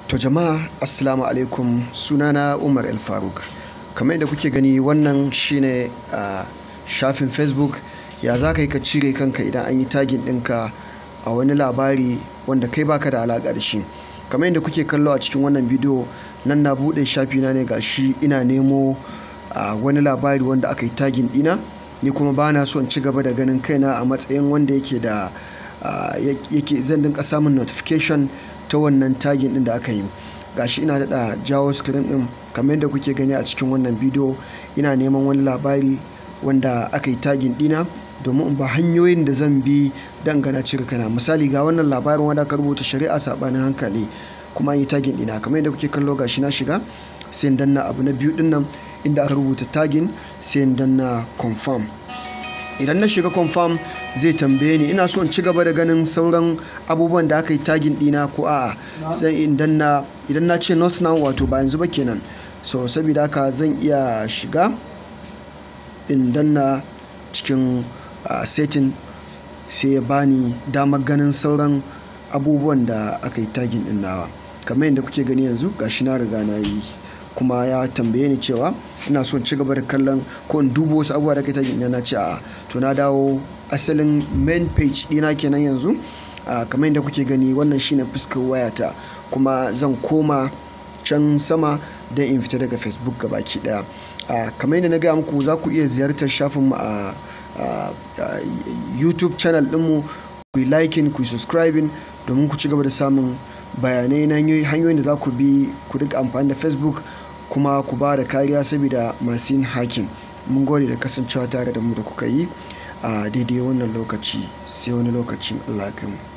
To jama'a assalamu alaikum sunana Umar El Faruk. Kamar yadda kuke gani wannan shine a shafin Facebook ya za ka yi ka cire kanka idan an yi tagin ɗinka a wani labari wanda kai baka da alaƙa da shi. Kamar yadda kuke kallo a cikin wannan bidiyo nan na buɗe shafina ne ga shi ina nemo a wani labari wanda aka yi tagin ɗina ni kuma ba na so in ci gaba da ganin kaina a matsayin wanda yake da yake zan dinka samun notification ta wannan tagin ɗin da aka yi gashi ina daɗa jawo screen ɗin kamar yadda kuke gani a cikin wannan bidiyo ina neman wani labari wanda aka yi tagin ɗina domin in ba hanyoyin da zan bi don gana cire kana misali ga wannan labarin wanda aka rubuta shari'a saɓanin hankali kuma an yi tagin ɗina kamar yadda kuke kallo gashi na shiga sai in danna abu na biyu ɗin nan inda aka rubuta tagin sai in danna confirm idan na shiga confirm zai tambaye ni ina so in ci gaba da ganin sauran abubuwan da aka yi tagin dina ko a'a sai idan na idan na ce not now wato ba yanzu ba kenan so saboda haka zan iya shiga in danna cikin uh, setting sai ya bani damar ganin sauran abubuwan da aka yi tagin din nawa kamar yadda kuke gani yanzu gashi na riga na yi kuma ya tambaye ni cewa ina son ci gaba da kallon ko in duba wasu abubuwa da kai ta na ce a to na dawo asalin main page dina kenan yanzu kamar yadda kuke gani wannan shine fuskar wayata kuma zan koma can sama don in fita daga facebook gabaki daya kamar yadda na gaya muku za ku iya ziyartar shafinmu a youtube channel dinmu ku yi liking ku yi subscribing domin ku ci gaba da samun bayanai na hanyoyin da za ku bi ku rika amfani da facebook kuma ku ba da kariya saboda masu yin hakin mun gode da kasancewa tare da mu da kuka yi a daidai wannan lokaci sai wani lokacin allah mu